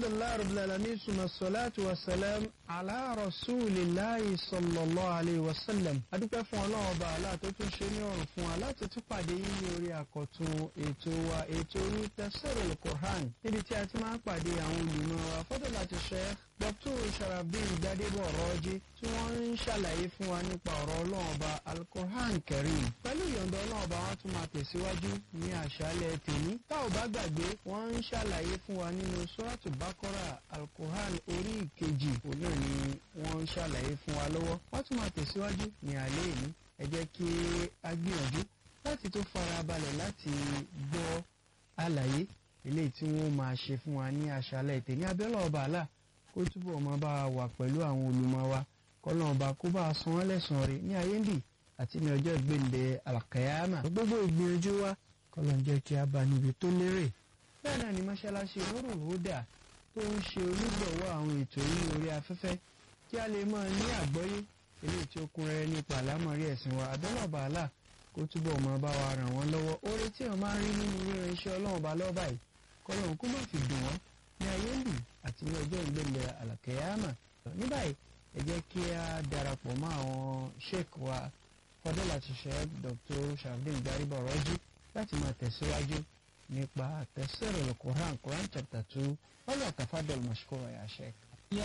alhamdulilayi rabbil alamin suma salatu wa salam ala rasulillahi sallallahu alayhi wa sallam adúpẹ́ fún ọlọ́run ọba àlá tó tún ṣe ní ọ̀rùn fún wa láti tún pàdé yín ní orí àkọ́tún ètò wa ètò orí tafsirul Qur'an níbi tí a ti máa ń pàdé àwọn olùmọ̀ wa fadilatu Sheikh Dr. Sharafdin Gbadebo Ọ̀rọ̀jì tí wọ́n ń ṣàlàyé fún wa nípa ọ̀rọ̀ ọlọ́run ọba al-Qur'an Karim pẹ̀lú ìyọ̀ǹda ọlọ́run ọba wọn tún máa tẹ̀síwájú ní àṣálẹ́ tèmi tá ò bá gbàgbé wọ́n ń ṣàlàyé fún wa nínú Suratu Baqara al-Qur'an orí ìkejì òun náà ni wọ́n ń ṣàlàyé fún wa lọ́wọ́ wọ́n tún máa tẹ̀síwájú ní alẹ́ yìí ẹ jẹ́ kí a gbìyànjú láti tó fara balẹ̀ láti gbọ́ àlàyé eléyìí tí wọ́n máa ṣe fún wa ní àṣálẹ́ tèmi abẹ́lẹ́ ọba àlà kó túbọ̀ máa bá wa wà pẹ̀lú àwọn olùmọ̀ wa kọ́nà ọba kó bá a san wọ́n lẹ́san rẹ̀ ní ayé ń bì àti ní ọjọ́ ìgbéǹde àlàkàyàmà gbogbo ìgbìyànjú wa kọ́nà jẹ́ kí a bá níbi tó lérè bẹ́ẹ̀ náà ni mọ́ṣáláṣí Nurul Huda tó ń ṣe onígbọ̀wọ́ àwọn ètò yìí orí afẹ́fẹ́ kí a lè máa ní àgbọ́yé eléyìí tí ó kún rẹ́rẹ́ nípa àlámọ̀rí ẹ̀sìn wa abẹ́lẹ̀ bàálà kó túbọ̀ máa bá wa ràn wọ́n lọ́wọ́ oore tí wọ́n máa ń rí nínú ríran iṣẹ́ ọlọ́run bá lọ́ọ́ báyìí kọ́lọ́run kó má fi dùn wọ́n ní ayé ń bì àti ní ọjọ́ ìgbẹ́lẹ̀ àlàkẹ́yàmà ní báyìí ẹ jẹ́ kí a darapọ̀ mọ́ àwọn sheik wa fadilatu sheik Dr. Sharafdin Gbadebo Ọ̀rọ̀jì láti máa tẹ̀síwájú nípa tafsirul Qur'an Quran chapter two wala tafadal mashkura ya sheik. يا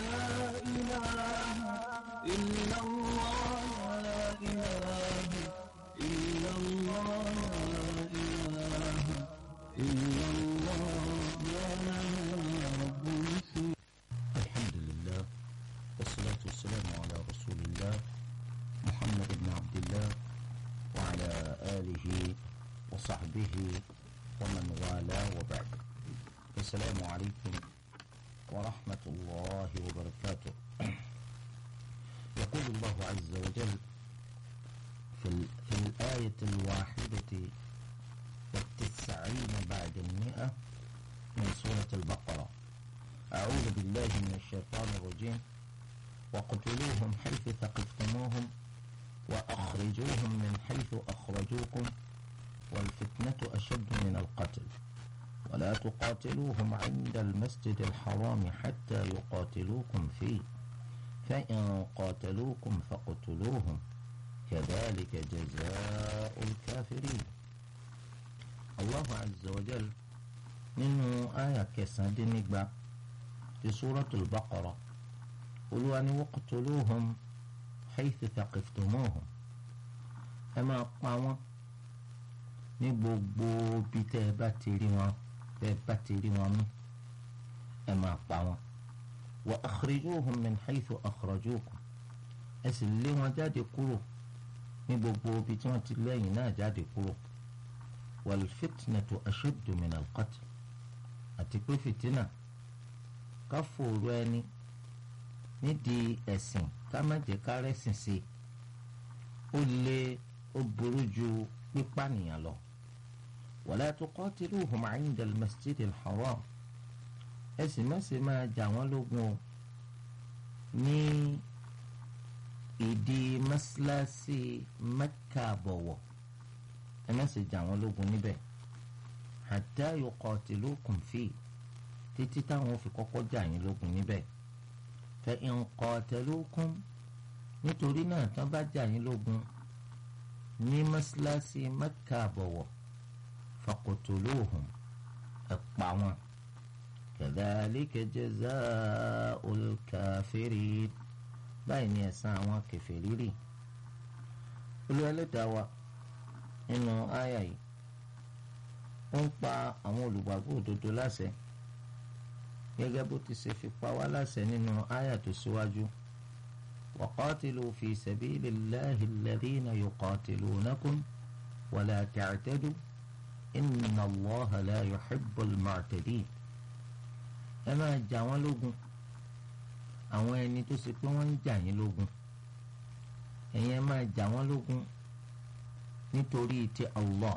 إله إلا الله لا إله إلا الله لا إله إلا الله يا رب العالمين الحمد لله والصلاة والسلام على رسول الله محمد بن عبد الله وعلى آله وصحبه ومن والاه وبعد السلام عليكم ورحمة الله وبركاته يقول الله عز وجل في, ال- في الآية الواحدة والتسعين بعد المئة من سورة البقرة أعوذ بالله من الشيطان الرجيم وقتلوهم حيث ثقفتموهم وأخرجوهم من حيث أخرجوكم والفتنة أشد من القتل ولا تقاتلوهم عند المسجد الحرام حتى يقاتلوكم فيه فإن قاتلوكم فاقتلوهم كذلك جزاء الكافرين الله عز وجل nínú àyà kẹsàn-án-dín-nígba ti suratul baqara olúwa ni waqtuluhum haythu thaqiftumuhum ẹ máa pa wọ́n ní gbogbo bí tẹ́ ẹ bá ti rí wọn tẹ́ ẹ bá ti rí wọn mú ẹ máa pa wọ́n wa akhrijuhum min haythu akhrajukum ẹ sì lé wọn jáde kúrò ní gbogbo bí tí wọ́n ti lẹ́yìn náà jáde kúrò wal fitnatu ashaddu min al qatl àti pé fìtínà ká fòrò ẹni nídìí ẹ̀sìn ká má jẹ́ ká rẹ́sìn sí i ó lé ó burú ju pípànìyàn lọ. wala tuqatiluhum 'inda al-masjid al-haram ẹ sì má ṣe máa jà wọ́n lógun o ní ìdí mọ́sálásí mẹ́kà bọ̀wọ̀ ẹ má ṣe jà wọ́n lógun níbẹ̀ hatta yuqatilukum fi títí táwọn fi kọ́kọ́ jà yín lógun níbẹ̀ fa in qatalukum nítorí náà tán bá jà yín lógun ní mọ́sálásí mẹ́kà àbọ̀wọ̀ faqtuluhum ẹ pa wọn kadhalika jazaa'ul kafirin báyìí ni ẹ̀san àwọn kèfèrí rí Olúwa Ẹlẹ́dàá wa nínú àyà yìí ó ń pa àwọn olùgbàgbọ́ òdodo láṣẹ gẹ́gẹ́ bó ti ṣe fi pa wá láṣẹ nínú àyà tó síwájú waqatilu fi sabilillahi alladhina yuqatilunakum wala ta'tadu inna Allaha la yuhibbul mu'tadin ẹ máa jà wọ́n lógun àwọn ẹni tó ṣe pé wọ́n ń jà yín lógun ẹ̀yin ẹ máa jà wọ́n lógun nítorí ti Allah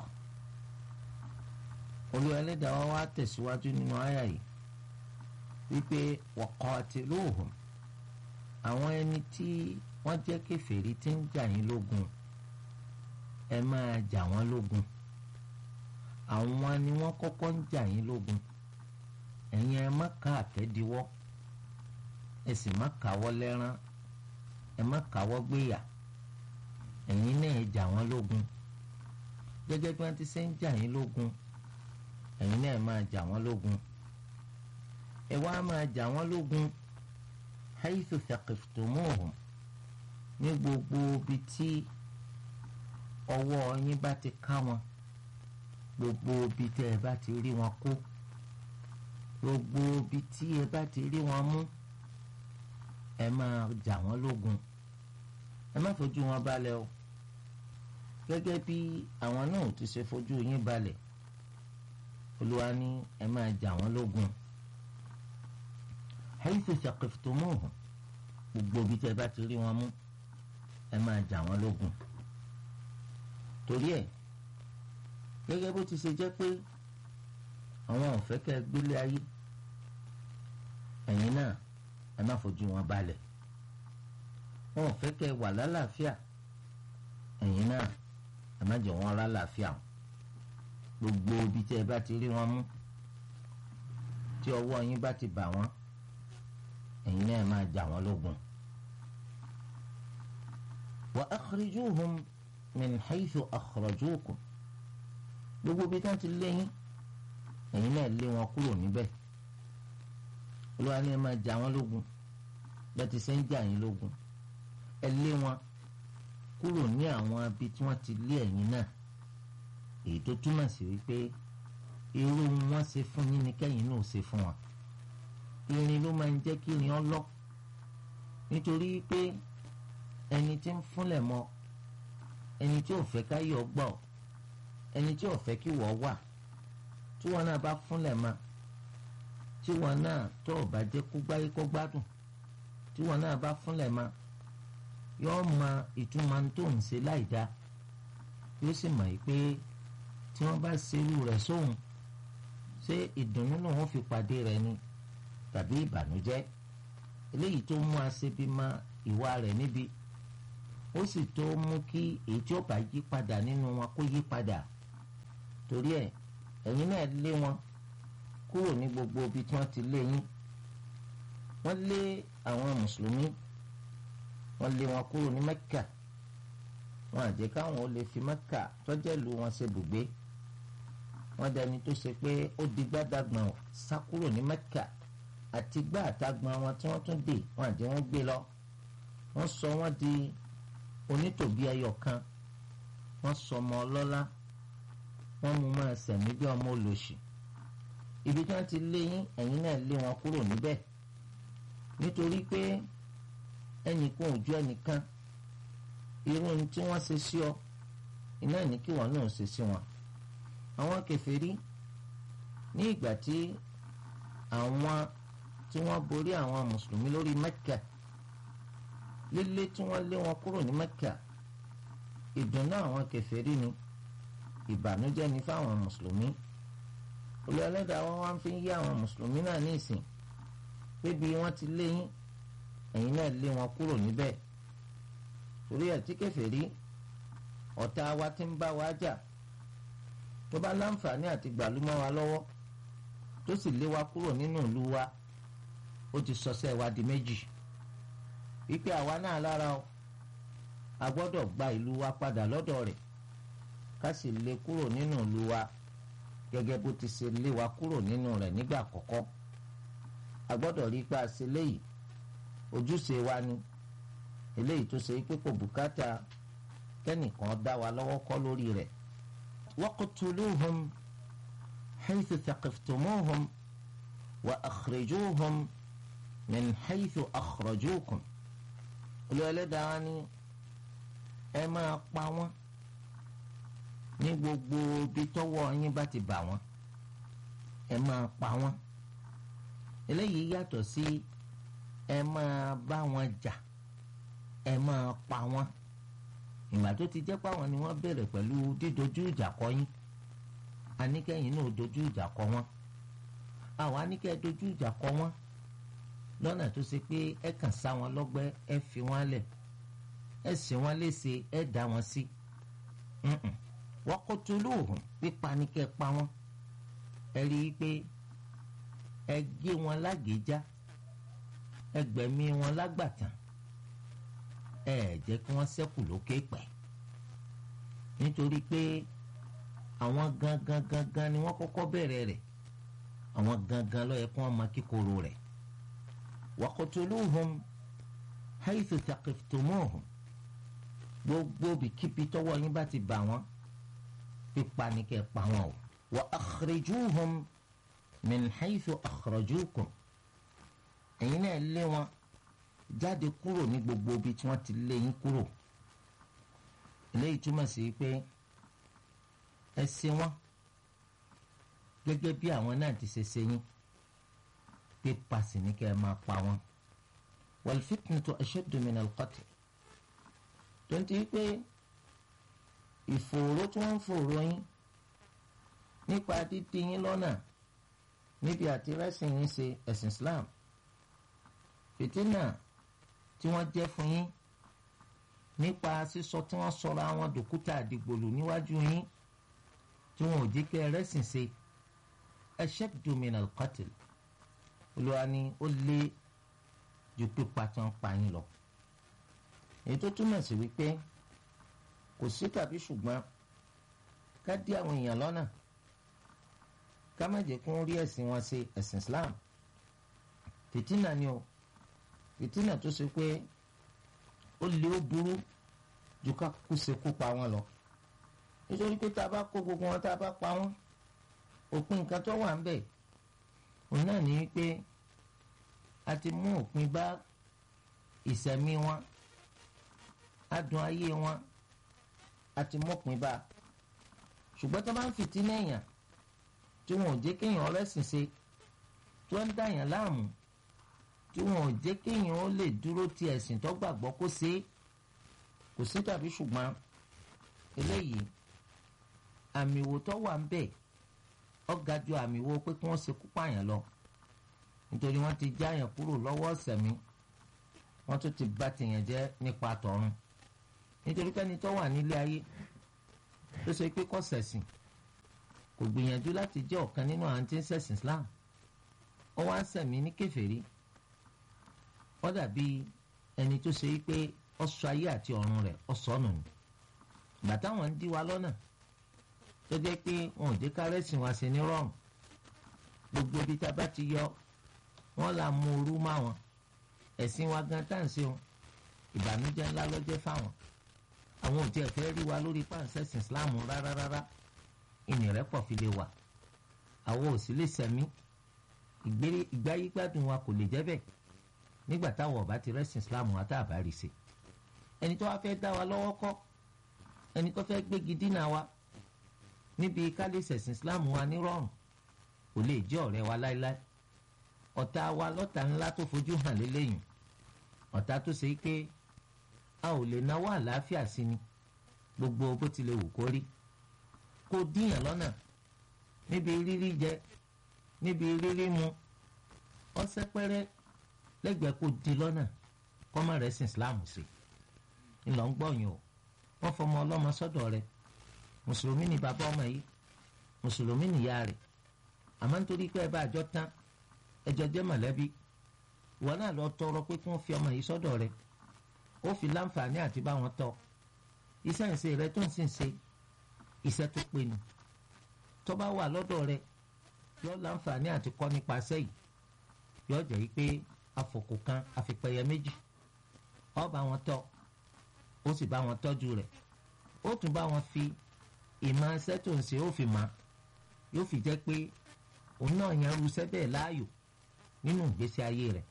olúwa ẹlẹ́dàá wa wá tẹ̀síwájú nínú àyà yìí wípé waqatiluhum àwọn ẹni tí wọ́n jẹ́ kèfèrí tí ń jà yín lógun ẹ máa jà wọ́n lógun àwọn ni wọ́n kọ́kọ́ ń jà yín lógun ẹ̀yin ẹ má ká àtẹ́díwọ́ ẹ sì má káwọ́ lẹ́rán ẹ má káwọ́ gbéyà ẹ̀yin náà ẹ jà wọ́n lógun gẹ́gẹ́ bí wọ́n ti ṣe ń jà yín lógun ẹ̀yin náà ẹ máa jà wọ́n lógun ẹ wá máa jà wọ́n lógun haythu thaqiftumuhum ní gbogbo ibi tí ọwọ́ yín bá ti ká wọn gbogbo ibi tí ẹ bá ti rí wọn kó gbogbo ibi tí ẹ bá ti rí wọn mú ẹ máa jà wọ́n lógun ẹ má fojú wọn balẹ̀ o gẹ́gẹ́ bí àwọn náà ti ṣe fojú yín balẹ̀ olúwa ní ẹ máa jà wọ́n lógun haythu thaqiftumuhum gbogbo ibi tí ẹ bá ti rí wọn mú ẹ máa jà wọ́n lógun torí ẹ̀ gẹ́gẹ́ bó ti ṣe jẹ́ pé àwọn ò fẹ́ kẹ́ ẹ gbélé ayé ẹ̀yin náà ẹ má fojú wọn balẹ̀ wọn ò fẹ́ kẹ́ ẹ wà lálàáfíà ẹ̀yin náà ẹ má jẹ́ wọn lálàáfíà gbogbo ibi tí ẹ bá ti rí wọn mú tí ọwọ́ yín bá ti bà wọ́n ẹ̀yin náà ẹ máa jà wọ́n lógun. wa akhrijuhum min haythu akhrajukum gbogbo bí wọ́n ti lé yín ẹ̀yin náà lé wọn kúrò níbẹ̀ olúwa ni ẹ máa jà wọ́n lógun bẹ́ẹ̀ ti ṣe ń jà yín lógun ẹ lé wọn kúrò ní àwọn abi tí wọ́n ti lé ẹ̀yin náà èyí tó túmọ̀ sí wípé irú wọn ṣe fún yín ni kẹ́yìn náà ṣe fún wọn irin ló máa ń jẹ́ kí irin ọlọ́ nítorí pé ẹni tí ń fúnlẹ̀ mọ́ ẹni tí ò fẹ́ káyọ̀ gbọ́ ẹni tí ò fẹ́ kí wọ́n wà tí wọn náà bá fúnlẹ̀ mọ́ tí wọn náà tó ò bá jẹ́ kó gbáyé kó gbádùn tí wọn náà bá fúnlẹ̀ mọ́ yóò mọ ìtumọ̀ tó ń ṣe láì dá yóò sì mọ̀ yìí pé tí wọ́n bá ṣerú rẹ̀ sóhun ṣé ìdùnnú náà wọ́n fi pàdé rẹ̀ ni tàbí ìbànújẹ́ eléyìí tó mú aṣebi mọ ìwà rẹ̀ níbi ó sì tó mú kí èyí tí ó bá yí padà nínú wọn kó yí padà torí ẹ̀ ẹ̀yin náà lé wọn kúrò ní gbogbo ibi tí wọ́n ti lé yín wọ́n lé àwọn mùsùlùmí wọ́n lé wọn kúrò ní mẹ́kà wọn àjẹ́ káwọn ó lè fi mẹ́kà tọ́jẹ́lu wọn ṣe bùgbé wọ́n dẹni tó ṣe pé ó di gbádàgbọ̀n sá kúrò ní mẹ́kà àti gbá àtàgbọ̀n wọn tí wọ́n tún dè wọn àjẹ́ wọn gbé lọ wọ́n sọ wọ́n di onítòbí ẹyọ kan wọ́n sọ ọmọ ọlọ́lá wọ́n mú máa sẹ̀mí bí ọmọ olóṣì ibi tí wọ́n ti lé yín ẹ̀yin náà lé wọn kúrò níbẹ̀ nítorí pé ẹnìkan ò ju ẹnìkan irú ohun tí wọ́n ṣe sí ọ iná ní kí wọ́n náà ṣe sí wọn àwọn kèfèrí ní ìgbà tí àwọn tí wọ́n borí àwọn mùsùlùmí lórí Mẹ́kà lílé tí wọ́n lé wọn kúrò ní Mẹ́kà ìdùnnú àwọn kèfèrí ni ìbànújẹ́ ni fáwọn mùsùlùmí olùyọlẹ́dàá wọn wá fi ń yí àwọn mùsùlùmí náà ní ìsìn pé bí wọ́n ti lé yín ẹ̀yin náà lé wọn kúrò níbẹ̀ torí ẹ̀ tí kèfèrí ọ̀tá wa ti ń bá wa jà tó bá láǹfààní àti gbàlúmọ́ wa lọ́wọ́ tó sì lé wa kúrò nínú ìlú wa ó ti sọsẹ́ wa di méjì wípé àwa náà lára o a gbọ́dọ̀ gba ìlú wa padà lọ́dọ̀ rẹ̀ ká sì lé kúrò nínú ìlú wa gẹ́gẹ́ bó ti ṣe lé wa kúrò nínú rẹ̀ nígbà àkọ́kọ́ a gbọ́dọ̀ rí pa ṣe léyìí ojúṣe wa ni eléyìí tó ṣe pé kò bùkátà kẹ́nìkan dá wa lọ́wọ́ kọ́ lórí rẹ̀. waqtuluhum haythu thaqiftumuhum wa akhrijuhum min haythu akhrajukum. olùwẹ̀lẹ́dàá ni ẹ máa pa wọ́n ní gbogbo ibi tọ́wọ́ yín bá ti bà wọ́n ẹ máa pa wọ́n eléyìí yàtọ̀ sí ẹ máa bá wọn jà ẹ máa pa wọ́n ìgbà tó ti jẹ́ páwọn ni wọ́n bẹ̀rẹ̀ pẹ̀lú dídojú ìjà kọ yín àníkẹ́yìn náà dojú ìjà kọ wọ́n àwọn àníkẹ́ dojú ìjà kọ wọ́n lọ́nà tó ṣe pé ẹ kàn sá wọn lọ́gbẹ́ ẹ fi wọ́n lẹ̀ ẹ sì wọ́n léṣe ẹ dá wọn sí waqtuluhum pípa ní kẹ́ pa wọ́n ẹ rí i pé ẹ gé wọn lágéjá ẹ gbẹ̀mí wọn lágbàtàn ẹ jẹ́ kí wọ́n ṣẹ́kù lókè pẹ̀ nítorí pé àwọn gangan gangan ni wọ́n kọ́kọ́ bẹ̀rẹ̀ rẹ̀ àwọn gangan ló yẹ kí wọ́n máa kíkorò rẹ̀ waqtuluhum haythu taqiftumuhum gbogbo bìkíbi tọ́wọ́ yín bá ti bà wọ́n pípa ni kẹ́ pa wọ́n o wa akhrijuhum min haythu akhrajukum ẹ̀yin náà lé wọn jáde kúrò ní gbogbo ibi tí wọ́n ti lé yín kúrò eléyìí túmọ̀ sí pé ẹ ṣe wọ́n gẹ́gẹ́ bí àwọn náà ti ṣe ṣe yín pípa sì ní kẹ́ ẹ máa pa wọ́n wal fitnatu ashaddu min al-qatl tó ń ti pé ìfòòró tí wọ́n ń fòòró yín nípa dídí yín lọ́nà níbi àti rẹ́sìn yín ṣe ẹ̀sìn Islam fìtínà tí wọ́n jẹ́ fún yín nípa sísọ tí wọ́n sọra àwọn dòkúta àdìgbòlù níwájú yín tí wọn ò jẹ́ kí ẹ rẹ́sìn ṣe ashaddu min al-qatl olùwà ni ó lé ju pípa tí wọ́n pa yín lọ èyí tó túmọ̀ sí wípé kò sí tàbí ṣùgbọ́n ká dí àwọn èèyàn lọ́nà ká má jẹ́ kí wọ́n rí ẹ̀sìn wọn ṣe ẹ̀sìn Islam fìtínà ni o fìtínà tó ṣe pé ó lé ó burú ju ká kú ṣekú pa wọn lọ nítorí pé tá a bá kó gbogbo wọn tá a bá pa wọn òpin nǹkan tó wà ń bẹ̀ òun náà ní wípé a ti mú òpin bá ìṣẹ̀mí wọn adùn ayé wọn a ti mọ́pin bá ṣùgbọ́n tó bá ń fìtínà èèyàn tí wọn ò jẹ́ kéèyàn ọlẹ́sìn ṣe tó ń dàyàn láàmú tí wọn ò jẹ́ kéèyàn ó lè dúró ti ẹ̀sìn tó gbàgbọ́ kó ṣe é kò sí tàbí ṣùgbọ́n eléyìí àmì ìwò tó wà ń bẹ̀ ó ga ju àmì ìwò pé kí wọ́n ṣe kú pààyàn lọ nítorí wọ́n ti jáyàn kúrò lọ́wọ́ ọ̀sẹ̀mí wọ́n tún ti bà tèèyàn jẹ́ nípa tọ̀run nítorí pẹ́ni tó wà nílé ayé tó ṣe pé kò ṣẹ̀sìn kò gbìyànjú láti jẹ́ ọ̀kan nínú àwọn tí ń ṣẹ̀sìn Islam ó wá ń sẹ̀mí ní kèfèrí ó dàbí ẹni tó ṣe pé ó sọ ayé àti ọ̀run rẹ̀ ó sọnù ni ìgbà táwọn ń dí wa lọ́nà tó jẹ́ pé wọn ò jẹ́ kárẹ́sìn wa sí ní rọrùn gbogbo ibi tá a bá ti yọ wọ́n là mú orú má wọn ẹ̀sìn wa gan tá à ń ṣe wọn ìbànújẹ́ ńlá ló jẹ́ fáwọn àwọn ò tiẹ̀ fẹ́ rí wa lórí pàǹsẹ̀sìn Islam rárá rárá ìnìrẹ́pọ̀ fi lè wà àwọn ò sì lè sẹ̀mí ìgbáyégbádùn wa kò lè jẹ́ bẹ́ẹ̀ nígbà táwọn ọba ti rẹ́sìn Islam wa tá a bá rí ṣe ẹni tó wá fẹ́ dá wa lọ́wọ́ kọ́ ẹni tó fẹ́ gbégi dínà wa níbi kálí sẹ̀sìn Islam wa ní rọrùn kò lè jẹ́ ọ̀rẹ́ wa láéláé ọ̀tá wa lọ́tà ńlá tó fojú hàn lélẹ́yìn ọ̀tá tó ṣe pé a ò lè náwó àlàáfíà sí ni gbogbo bó tilẹ̀ wù kó rí kó díyàn lọ́nà níbi rírí jẹ níbi rírí mu ọsẹ pẹrẹ lẹ́gbẹ̀ẹ́ kó di lọ́nà kọ́mọ rẹ̀ sin Islam sí ńlọ ń gbọ̀yìn o wọ́n fọmọ ọlọ́mọ sọ́dọ̀ rẹ̀ mùsùlùmí ni bàbá ọmọ yìí mùsùlùmí nìyá rẹ̀ àmọ́ nítorí pé ẹ bá àjọ tán ẹjọ jẹ́ mọ̀lẹ́bí wọn náà lọ tọrọ pé kí wọ́n fi ọmọ yìí sọ́dọ̀ rẹ̀ ó fi láǹfààní àti bá wọn tọ́ iṣẹ́ ìṣe rẹ̀ tó ń sìn ṣe iṣẹ́ tó pé ni tó bá wà lọ́dọ̀ rẹ̀ yọ láǹfààní àti kọ́ nípa sẹ́yìn yọ jẹ́ yí pé afọ̀kù kan àfipẹ̀yẹ méjì ó bá wọn tọ́ ó sì bá wọn tọ́jú rẹ̀ ó tún bá wọn fi ìmọ̀ iṣẹ́ tó ń ṣe ó fi mọ̀ yóò fi jẹ́ pé òun náà yan irúṣẹ́ bẹ́ẹ̀ láàyò nínú ìgbésí ayé rẹ̀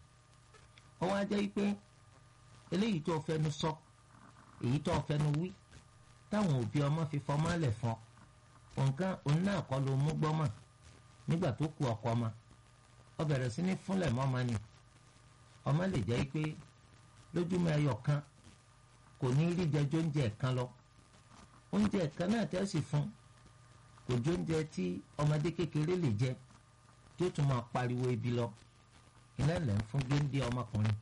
ó wá jẹ́ pé eléyìí tó fẹnu sọ èyí tó fẹnu wí táwọn òbí ọmọ fi fọmọ lẹ̀ fún nǹkan òun náà kọ́ ló mú gbọ́mọ̀ nígbà tó kú ọkọ ọmọ ó bẹ̀rẹ̀ sí ní fúnlẹ̀ mọ́mọ ni ọmọ lè jẹ́ pé lójúmọ́ ẹyọ kan kò ní rí jẹjọ́ oúnjẹ kan lọ oúnjẹ kan náà tẹ́ sì fún kò jó oúnjẹ tí ọmọdé kékeré lè jẹ tí ó tún máa pariwo ebi lọ iná lẹ̀ ń fún géńdé ọmọkùnrin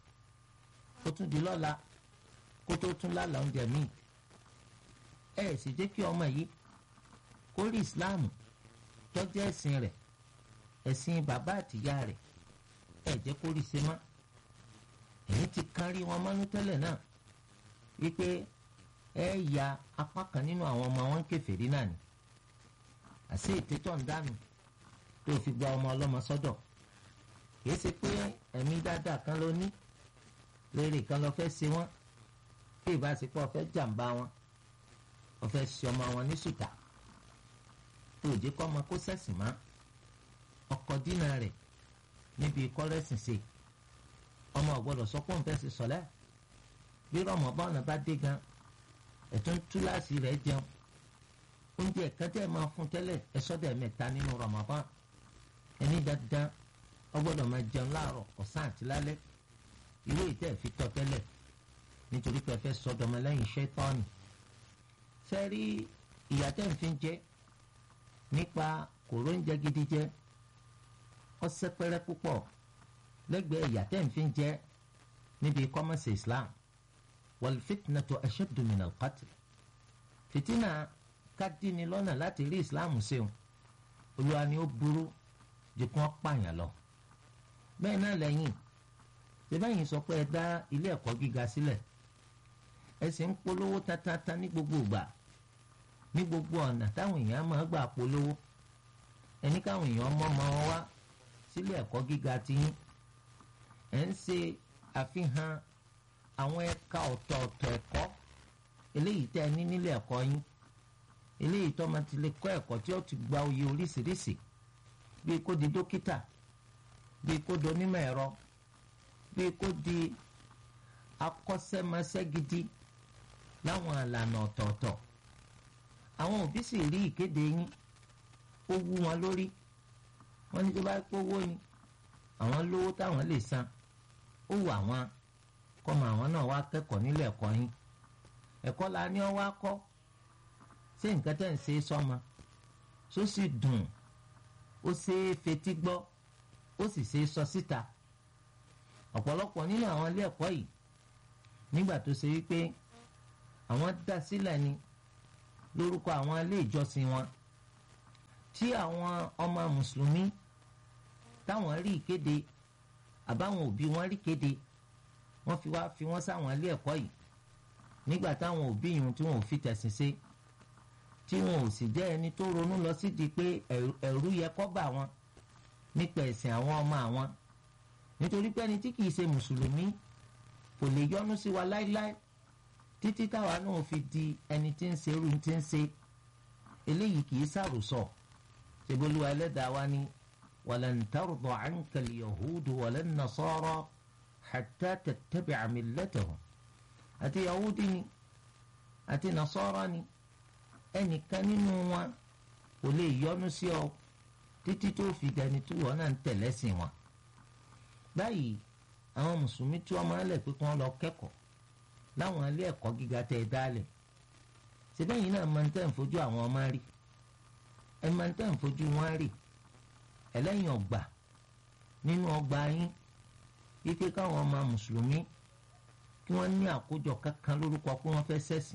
ó tún di lọ́la kó tó tún lálàá oúnjẹ míì ẹ sì jẹ́ kí ọmọ yìí kó rí ìsìláàmù tọ́jú ẹ̀sìn rẹ̀ ẹ̀sìn bàbá àtìyá rẹ̀ ẹ̀ jẹ́ kó rí ṣe má èyí ti kárí wọn mánú tẹ́lẹ̀ náà wípé ẹ ya apá kan nínú àwọn ọmọ wọn kèfèrí náà ni àṣé ìtẹ́tọ̀ ń dànù tó fi gba ọmọ ọlọ́mọ sọ́dọ̀ kìí ṣe pé ẹ̀mí dáadáa kan ló ní lérè kan lọ fẹ́ ṣe wọ́n bí ìbáṣepọ̀ fẹ́ jàǹbá wọn wọ́n fẹ́ ṣe ọmọ wọn ní sùtà tó òjé kọ́ ọmọ kó sẹ̀sìn má ọkọ̀ dínà rẹ̀ níbi kọ́rẹ́sìn ṣe ọmọ ọ̀gbọ́dọ̀ sọ pé òun fẹ́ ṣe sọ̀lẹ́ bí rọmọbọ́ọ̀nù bá dé gan ẹ̀tún túláàsì rẹ̀ jẹun oúnjẹ kan tẹ́ ẹ máa fún tẹ́lẹ̀ ẹ sọ́dọ̀ mẹ́ta nínú rọmọbọ́ọ̀nù ẹni dandan ọgbọ́dọ̀ máa jẹun láàárọ̀ ọ̀sán àti lálẹ́ irú ìtẹ́ fi tọ́ tẹ́lẹ̀ nítorí pé ẹ fẹ́ sọdọ̀mọ lẹ́yìn iṣẹ́ tọ́ọ̀nì sẹ́rí ìyá tẹ́ ń fi jẹ nípa kòró ń jẹ gidi jẹ ọsẹ pẹrẹ púpọ̀ lẹ́gbẹ̀ẹ́ ìyá tẹ́ ń fi jẹ níbi kọ́mọ̀sì Islam wal fitnatu ashaddu min al-qatl fìtínà kádìní lọ́nà láti rí Islam ṣeun olúwa ni ó burú ju kí wọ́n pààyàn lọ bẹ́ẹ̀ náà lẹ́yìn tẹ́bẹ́yìn sọ pé ẹ dá ilé ẹ̀kọ́ gíga sílẹ̀ ẹ sì ń polówó tatata ní gbogbo ìgbà ní gbogbo ọ̀nà táwọn èèyàn máa gbà polówó ẹni káwọn èèyàn mọ́ ọmọ wọn wá sílé ẹ̀kọ́ gíga tiyín ẹ̀ ń ṣe àfihàn àwọn ẹ̀ka ọ̀tọ̀ọ̀tọ̀ ẹ̀kọ́ eléyìí tẹ́ ẹ ní nílé ẹ̀kọ́ yín eléyìí tó máa ti lè kọ́ ẹ̀kọ́ tí ó ti gba oyè oríṣiríṣi bíi kó di dókítà bíi kó di onímọ̀ ẹ̀rọ bíi kó di akọ́ṣẹ́mọṣẹ́ gidi láwọn àlànà ọ̀tọ̀ọ̀tọ̀ àwọn òbí sì rí ìkéde yín ó wú wọn lórí wọ́n ní tó bá pówó ni àwọn lówó táwọn lè san ó wù àwọn kọ́mọ àwọn náà wá kẹ́kọ̀ọ́ nílé ẹ̀kọ́ yín ẹ̀kọ́ la ní ọ wá kọ́ ṣé nǹkan tẹ̀ ń ṣe sọ́mọ só sì dùn ó ṣe é fetí gbọ́ ó sì ṣe é sọ síta ọ̀pọ̀lọpọ̀ nínú àwọn ilé ẹ̀kọ́ yìí nígbà tó ṣe wípé àwọn dá sílẹ̀ ni lórúkọ àwọn ilé ìjọsìn wọn tí àwọn ọmọ mùsùlùmí táwọn rí ìkéde àbáwọn òbí wọn rí kéde wọ́n fi wá fi wọ́n sáwọn ilé ẹ̀kọ́ yìí nígbà táwọn òbí yìí tí wọn ò fi tẹ̀sìn ṣe tí wọn ò sì jẹ́ ẹni tó ronú lọ sídìí pé ẹ̀rú yẹ kó bà wọn nípa ẹ̀sìn àwọn ọmọ àwọn nítorí pé ẹni tí kìí ṣe mùsùlùmí kò lè yọ́nú sí wa láíláí títí táwa náà fi di ẹni tí ń ṣerú tí ń ṣe eléyìí kìí ṣàròsọ ṣèbolúwa ẹlẹ́dàá wa ní walan tarda anka al-yahudu walan nasara hatta tattabi'a millatahum àti yahudi ni àti nasara ni ẹnìkan nínú wọn kò lè yọ́nú sí ọ títí tó fi dẹni tí wọn náà ń tẹ̀lẹ́sìn wọn báyìí àwọn mùsùlùmí tí wọ́n máa ń lẹ̀ pé kí wọ́n lọ kẹ́kọ̀ọ́ láwọn ilé ẹ̀kọ́ gíga tẹ́ ẹ dálẹ̀ síbẹ̀yìn náà máa ń tẹ̀ ń fojú àwọn ọmọ rí ẹ máa ń tẹ̀ ń fojú wọn rí ẹlẹ́yìn ọgbà nínú ọgbà yín wípé káwọn ọmọ mùsùlùmí kí wọ́n ní àkójọ kankan lórúkọ pé wọ́n fẹ́ ṣẹ̀sìn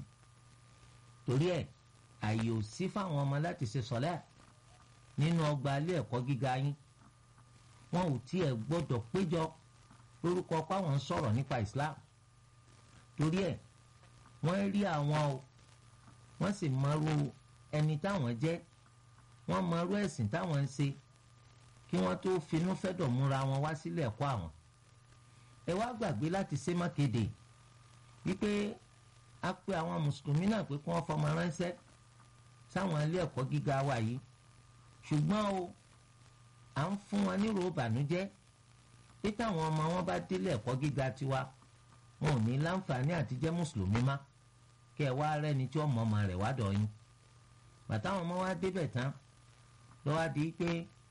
torí ẹ̀ àyè ò sí fáwọn ọmọ láti ṣe sọ́lá nínú ọgbà ilé ẹ̀kọ́ gíga yín wọn ò tiẹ̀ gbọ́dọ̀ péjọ lórúkọ páwọn ń sọ̀rọ̀ nípa Islam torí ẹ̀ wọ́n rí àwọn o wọ́n sì mọrú ẹni táwọn jẹ́ wọ́n mọrú ẹ̀sìn táwọn ń ṣe kí wọ́n tó finú fẹ́dọ̀ múra wọn wá sílé ẹ̀kọ́ àwọn ẹ wá gbàgbé láti ṣe mákèdè wípé a pe àwọn mùsùlùmí náà pé kí wọ́n fọmọ ránṣẹ́ sáwọn ilé ẹ̀kọ́ gíga wa yìí ṣùgbọ́n o à ń fún wọn nírò ìbànújẹ́ pé táwọn ọmọ wọn bá délé ẹ̀kọ́ gíga tiwa wọn ò ní láǹfààní àti jẹ́ mùsùlùmí má kí ẹ wá rẹ́ni tí ọmọ ọmọ rẹ̀ wá dọ̀ yín bàtàwọn ọmọ wa débẹ̀ tán lọ́wọ́ di pé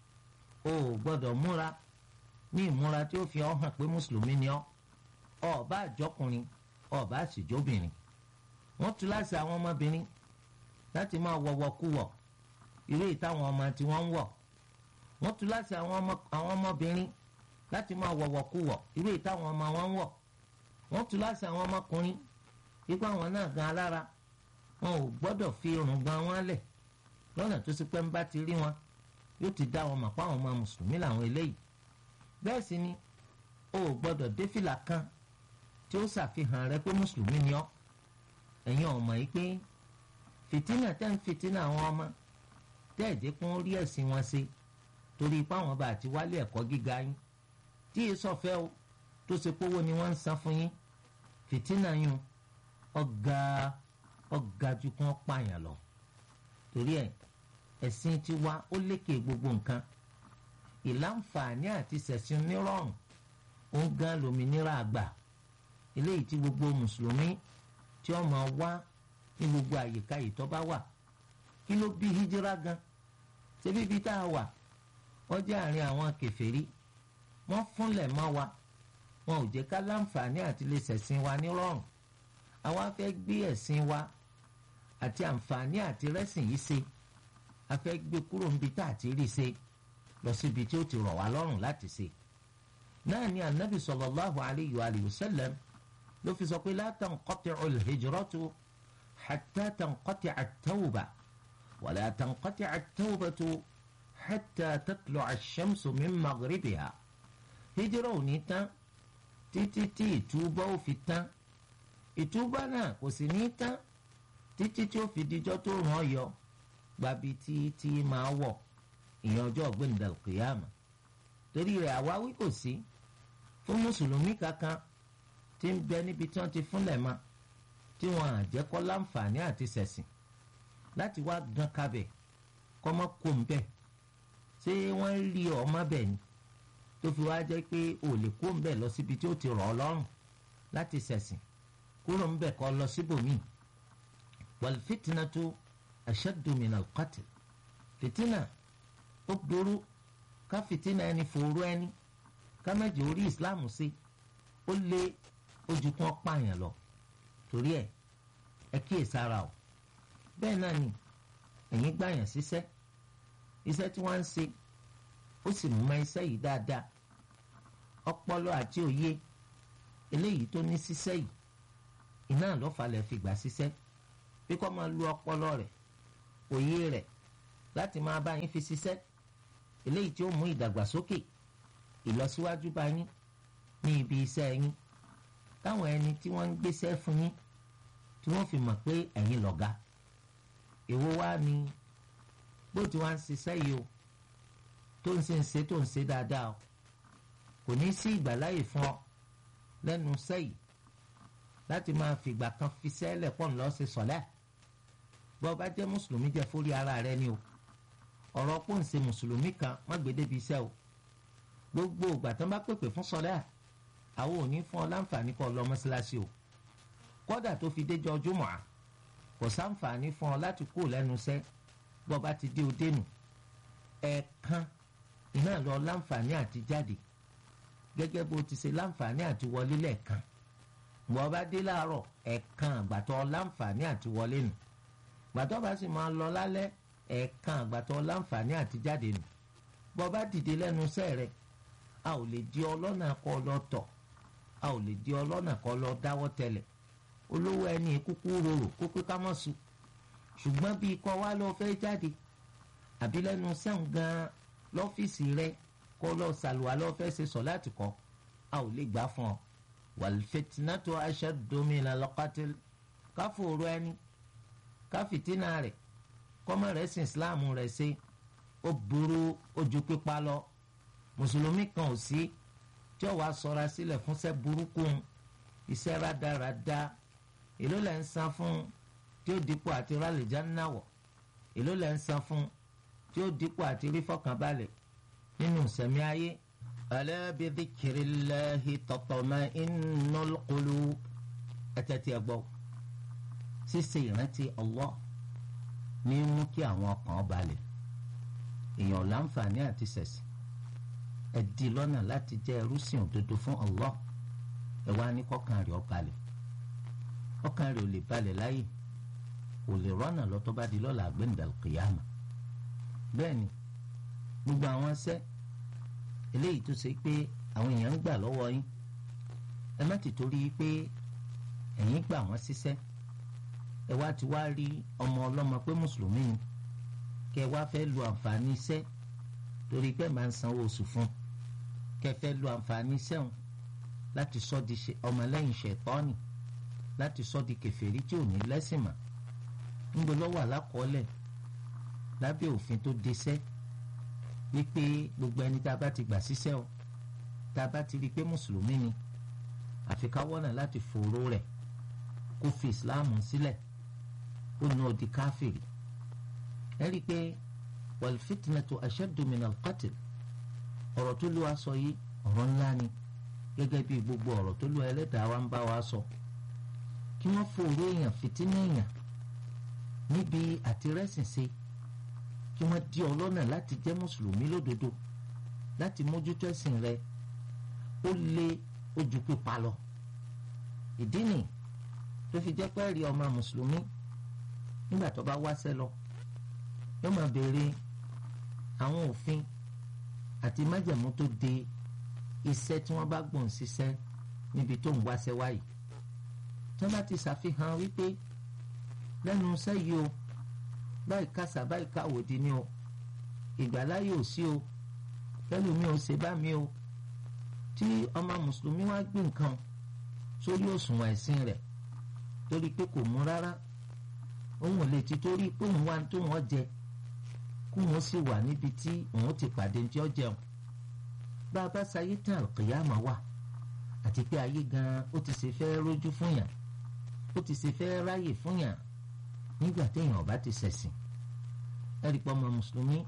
o ò gbọ́dọ̀ múra ní ìmúra tí ó fi ọ́ hàn pé mùsùlùmí ni ọ́ ọ̀ bá àjọkùnrin ọ̀ bá àṣìjóbìnrin wọ́n tú láti àwọn ọmọbìnrin láti máa wọ̀wọ̀ kú wọ̀ irú ìtàwọn ọmọ tí wọ́n ń wọ̀ wọ́n tú láti àwọn ọmọbìnrin láti máa wọ̀wọ̀ kú wọ̀ irú ìtàwọn ọmọ wọn ń wọ̀ wọ́n tú láti àwọn ọmọkùnrin ipá wọn náà gan alára wọn ò gbọ́dọ̀ fi irun gan wọn lẹ̀ lọ́nà tó sì pẹ́ ń bá ti rí wọn yóò ti dá wọn mọ̀ pé àwọn ọmọ mùsùlùmí làwọn eléyìí bẹ́ẹ̀ sì ni o ò gbọ́dọ̀ dé fìlà kan tí ó ṣàfihàn rẹ pé mùsùlùmí ni ọ́ ẹ̀yin ọmọ yìí pé fìtínà tẹ́ ń fìtínà àwọn ọmọ tẹ́ ẹ̀ jẹ́ kí wọ́n rí ẹ̀sìn wọn ṣe torí ipá wọn bá àti wálé ẹ̀kọ́ gíga yín tí yìí sọ̀fẹ́ o tó ṣe pówó ni wọ́n ń san fún yín fìtínà yín ọ̀gá ọ̀gá ju kí wọ́n pààyàn lọ torí ẹ̀ ẹ̀sìn tiwa ó lékè gbogbo nǹkan ìláǹfààní àti ṣẹ̀sìn nírọ̀rùn ó ń gan lómìnira àgbà eléyìí tí gbogbo mùsùlùmí tí ó máa wá ní gbogbo àyíká yìí tó bá wà kí ló bí hijira gan ṣebí ibi tá a wà wọ́n jẹ́ àárín àwọn kèfèrí wọ́n fúnlẹ̀ mọ́ wa wọn ò jẹ́ ká láǹfààní àti lè ṣẹ̀sìn wa nírọ̀rùn àwa fẹ́ gbé ẹ̀sìn wa àti àǹfààní àti rẹ́sìn yìí ṣe a fẹ́ gbé kúrò níbi tá a ti rí ṣe lọ síbi tí ó ti rọ̀ wá lọ́rùn láti ṣe náà ni anabi sallallahu alayhi wa sallam ló fi sọ pé la tanqati'u al-hijratu hatta tanqati'a at-tawba wa la tanqati'a at-tawbatu hatta tatlu'a ash-shamsu min maghribiha hijira ò ní tán títí tí ìtúbà ó fi tán ìtúbà náà kò sì ní tán títí tí ó fi dijọ́ tó ràn ọ́ yọ gbabi tí tí máa wọ̀ ìyẹn ọjọ́ ọ̀gbẹ́ni kìyàmà torí rẹ̀ àwáwí kò sí fún mùsùlùmí kankan tí ń bẹ níbi tí wọ́n ti fúnlẹ̀ ma tí wọ́n á jẹ́ kó láǹfààní àti ṣẹ̀sìn láti wá gan kabẹ̀ kọ́ mọ́ kó ń bẹ̀ ṣé wọ́n rí ọmọ bẹ̀ ni tó fi wá jẹ́ pé ò lè kó ń bẹ̀ lọ síbi tí ó ti rọ̀ ọ́ lọ́rùn láti ṣẹ̀sìn kúrò ń bẹ̀ kọ́ lọ síbòmíì wal fitnatu ashaddu min al-qatl fìtínà ó burú ká fìtínà ẹni fòró ẹni ká mẹ́jọ orí islam sí ó lé ojú kan pààyàn lọ torí ẹ ẹ kíyè sára o bẹ́ẹ̀ náà ni ẹ̀yin gbàyàn síṣẹ́ iṣẹ́ tí wọ́n ń ṣe ó sì mú iṣẹ́ yìí dáadáa ọpọlọ àti òye eléyìí tó ní ṣiṣẹ́ yìí iná lọ́fàlẹ̀ fi gbà ṣiṣẹ́ bí kò máa lu ọpọlọ rẹ̀ òye rẹ̀ láti máa bá yín fi ṣiṣẹ́ eléyìí tí ó mú ìdàgbàsókè ìlọsíwájú bá yín ní ibi iṣẹ́ yín táwọn ẹni tí wọ́n ń gbéṣẹ́ fún yín tí wọ́n fi mọ̀ pé ẹ̀yin lọ̀gá èwo wá ni bó ti wá ń ṣiṣẹ́ yìí o tó ń ṣe ń ṣe tó ń ṣe dáadáa o kò ní sí ìgbàláyè fún ọ lẹ́nu iṣẹ́ yìí láti máa fìgbà kan fi sẹ́lẹ̀ pọ̀ ńlọ ṣe sọ̀lẹ́ bó bá jẹ́ mùsùlùmí jẹ́ fórí ara rẹ ni o ọ̀rọ̀ pò ń ṣe mùsùlùmí kan má gbé débi iṣẹ́ o gbogbo ìgbà tán bá pèpè fún sọlẹ́ àwọn ò ní fún ọ láǹfààní kọ́ lọ mọ́ṣáláṣí o kódà tó fi déjọ jùmọ̀ à kò sáǹfààní fún ọ láti kú lẹ́nu iṣẹ́ bó bá ti dé o dénú ẹ̀ẹ̀kan iná lọ láǹfààní àti jáde gẹ́gẹ́ bó ti ṣe láǹfààní àti wọlé lẹ́ẹ̀kan bó bá dé láàárọ̀ ẹ̀ẹ̀kan àgbàtọ́ láǹfààní àti wọlé nù gbàtọ́ bá sì máa lọ lálẹ́ ẹ̀ẹ̀kan àgbàtọ́ láǹfààní àti jáde nù bọ́ bá dìde lẹ́nu iṣẹ́ rẹ̀ a ò lè di ọlọ́nà kọ́ lọ tọ̀ a ò lè di ọlọ́nà kọ́ lọ dáwọ́ tẹ̀lẹ̀ olówó ẹni kúkú rorò kó pé ká mọ̀ sùn ṣùgbọ́n bí ikọ̀ wa lọ fẹ́ jáde àbí lẹ́nu sẹ́hùn gan-an lọ́fíìsì rẹ̀ kọ́ lọ sàlùwà lọ fẹ́ ṣe sọ láti kọ́ a ò lè gbà fún ọ wal fitnatu ashaddu minal qatl káfòrò ẹni káfìtínà rẹ̀ kọ́mọ rẹ̀ sin islam rẹ̀ ṣe ó burú ojú pípa lọ mùsùlùmí kan ò sí tí ó wàá sọra sílẹ̀ fúnṣẹ́ burúkú iṣẹ́ rádaràda èló lẹ́ ń san fún tí ó dípò àti rálẹ̀já náwọ̀ èló lẹ́ ń san fún tí ó dípò àti rí fọkànbalẹ̀ nínú ìsẹ̀mí ayé. ala bi dhikrillahi tatma'innul qulub ẹ̀tẹ̀tì ẹ̀gbọ́ ṣíṣe ìrántí Allah ní mú kí àwọn ọkàn balẹ̀ èèyàn láǹfààní àti ṣẹ̀sìn ẹ di lọ́nà láti jẹ́ ẹrúsìn òdodo fún Allah ẹ wá ní kọ́kàn rẹ̀ ó balẹ̀ ọkàn rẹ̀ ò lè balẹ̀ láyè ò lè rọ́nà lọ́tọ́ bá di lọ́la àgbẹ̀ǹdàkìyàmà bẹ́ẹ̀ ni gbogbo àwọn ṣẹ́ eléyìí tó ṣe pé àwọn èèyàn ń gbà lọ́wọ́ yín ẹ má ti torí pé ẹ̀yin gbà wọ́n ṣiṣẹ́ ẹ wá ti wá rí ọmọ ọlọ́mọ pé mùsùlùmí ni kẹ wá fẹ́ lu àǹfààní iṣẹ́ torí pé máa ń sanwó oṣù fún kẹfẹ́ lu àǹfààní sẹ́wọ̀n láti sọ di ọmọlẹ́yìn ṣẹ̀tọ́nì láti sọ di kèfèrí tí ò ní lẹ́sìn mọ́ ńgbọ́ lọ́wọ́ àlákọọ́lẹ̀ lábẹ́ òfin tó deṣẹ́ wípé gbogbo ẹni tá a bá ti gbà síṣẹ́ o tá a bá ti rí i pé mùsùlùmí ni àfi ká wọ́nà láti fòró rẹ̀ kó fi ìsìláàmù sílẹ̀ ó ná di káfìrí ẹ rí i pé wal fitnatu ashaddu min al-qatl ọ̀rọ̀ tó lù wá sọ yìí ọ̀rọ̀ ńlá ni gẹ́gẹ́ bí gbogbo ọ̀rọ̀ tó lù ẹlẹ́dàá wa ń bá wa sọ kí wọ́n fòró èèyàn fìtínà èèyàn níbi àtirẹ́sìn ṣe kí wọ́n di ọlọ́nà láti jẹ́ mùsùlùmí lódodo láti mójútó ẹ̀sìn rẹ ó lé ojú pípa lọ ìdí nì tó fi jẹ́ pé rí ọmọ mùsùlùmí nígbà tó bá wáṣẹ́ lọ yóò máa béèrè àwọn òfin àti májẹ̀mú tó de iṣẹ́ tí wọ́n bá gbọ̀n ṣiṣẹ́ níbi tó ń wáṣẹ́ wáyìí tí wọ́n bá ti ṣàfihàn wípé lẹ́nu iṣẹ́ yìí o báyìí kásá báyìí káwòdì ni o ìgbàláyè ò sí o lẹ́nu mi ò ṣe bá mi o tí ọmọ mùsùlùmí wá gbé nǹkan sórí òṣùwọ̀n ẹ̀sìn rẹ̀ torí pé kò mú rárá òun ò lè ti torí pé òun wá tó wọ́n jẹ kó wọ́n sì wà níbi tí òun ti pàdé tí ó jẹun bá a bá sayé tán àlùkìyàmá wà àti pé ayé gan ó ti ṣe fẹ́ rójú fún yàn ó ti ṣe fẹ́ ráyè fún yàn nígbà téèyàn ọba ti ṣẹ̀sìn ẹ̀rí pọ́ ọmọ mùsùlùmí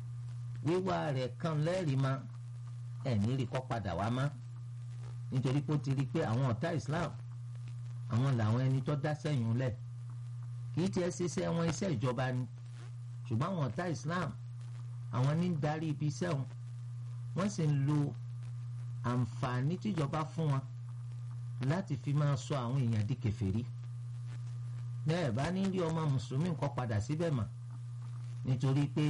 wíwá rẹ̀ kan lẹ́rìí ma ẹ̀ní rí kọ́ padà wá má nítorí pé ó ti rí i pé àwọn ọ̀tá Islam àwọn làwọn ẹni tó dá sẹ́yìn lẹ̀ kì í tiẹ̀ ṣiṣẹ́ wọn iṣẹ́ ìjọba ni ṣùgbọ́n àwọn ọ̀tá Islam àwọn ní ń darí ibi iṣẹ́ wọn wọ́n sì ń lo àǹfààní tíjọba fún wọn láti fi máa sọ àwọn èèyàn di kèfèrí bẹ́ẹ̀ bá ní rí ọmọ mùsùlùmí nǹkan padà síbẹ̀ mà nítorí pé